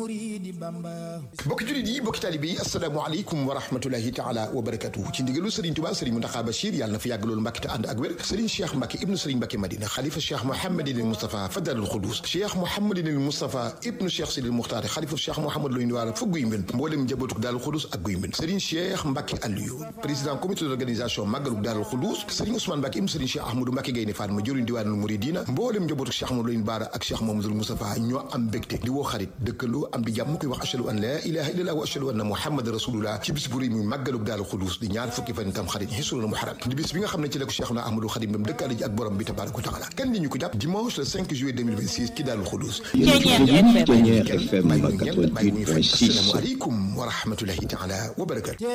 bokki jullit yi bokki taalibe yi asalaamaaleykum wa rahmatulahi taala wa barakatuhu ci ndigalu Serigne Touba Serigne Mountakha Bachir yàlla na fi yàgg loolu Mbàkke te ànd ak wér Serigne Cheikh Mbacke ibnu Serigne Mbacke Madina xalifa Cheikh Mouhamadinil Moustapha Fadalul Xudus Cheikh Mouhamadinil Moustapha ibnu Cheikh Sidil Muxtaar xalifa Cheikh Mouhamad Loy Ndiwaar fa guy mbind mboolem njabootuk Daarul Xudus ak guy mbind Serigne Cheikh Mbacke Aliou président comité d'organisation màggaluk Daarul Xudus Serigne Ousmane Mbacke ibnu Serigne Cheikh Ahmadou Mbacke Gaynde Fatma jëriñ diwaanul Muridina mboolem njabootuk Cheikh Mouhamad Loy Ndiwaar ak Cheikh Mouhamadoul Moustapha ñoo am mbégte di woo xarit dëkkaloo am di jàmm koy wax ashhadu an la ilaha illallah wa ashhadu anna muhammad rasulullah ci bis bu rëy muy màggalug Daaru Xudus di ñaar fukki fan tam xarit xisulul muharram di bis bi nga xam ne ci la ko Cheikhuna Ahmadou Khadim dem dëkkaale ji ak borom bi tabaraka wa taala kan li ñu ko jàpp dimanche le 5 juillet 2026 ci Daaru Xudus Thiéniere FM bàyyi ñu ñenn bàyyi ñu fay assalaamu aleykum wa rahmatullahi taala wa barakatu